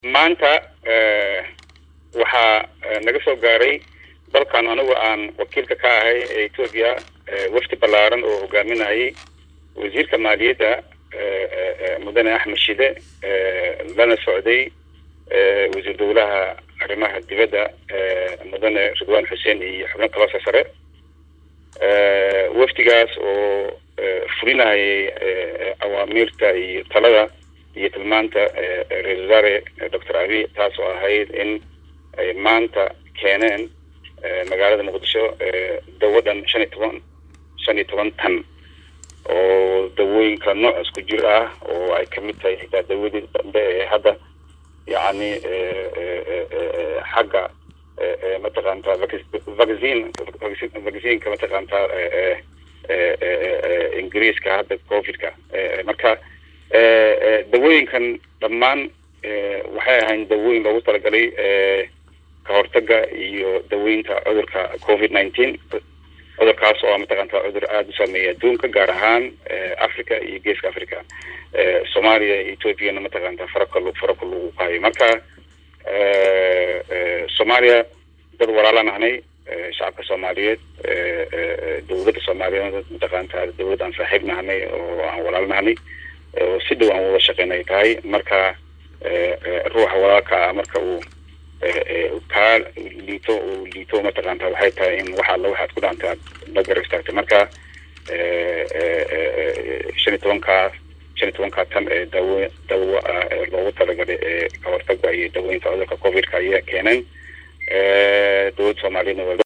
maanta waxaa naga soo gaaray dalkan anigu aan wakiilka ka ahay ee etoobiya wafdi ballaaran oo hogaaminayay wasiirka maaliyadda mudane axmed shide lana socday wasiir dowlaha arrimaha dibadda mudane ridwaan xuseen iyo xubno kaloo sasare wafdigaas oo fulinayay awaamiirta iyo talada iyo tilmaanta ra-isul wasaare doctor abiy taas oo ahayd in ay maanta keeneen magaalada muqdisho dawadan shan iyo toban shan iyo toban tan oo dawooyinka nooc isku jir ah oo ay kamid tahay xitaa dawadii dambe ee hadda yacni xagga mataqaantaa vaccine vaccineka mataqaantaa ingiriiska hadda covidka marka dawooyinkan dhammaan waxay ahayn dawooyin loogu talagalay ka hortaga iyo daweynta cudurka covid nineteen cudurkaas oo mataqaantaa cudur aada u saameeya adduunka gaar ahaan africa iyo geeska africa soomaaliya iyo ethoopiana mataqaantaa farakal farakal lagu hayo marka soomaaliya dad walaalaan ahnay shacabka soomaaliyeed dowladda soomaaliyeed mataqaantaa dowlad aan saaxiib nahnay oo aan walaal nahnay oo si dhow aan wada shaqeynay tahay marka ruuxa walaalka ah marka uu kaa liito uu liito mataqaanta waxay tahay in wax alla waxaad ku dhaantay aad la garab istaagtay marka shan iyo tobankaa shan iyo tobankaa tan ee dawo dawo ah ee loogu talagalay ee ka hortaga iyo daweynta cudurka covidka ayaa keeneen dowladda soomaaliyeedna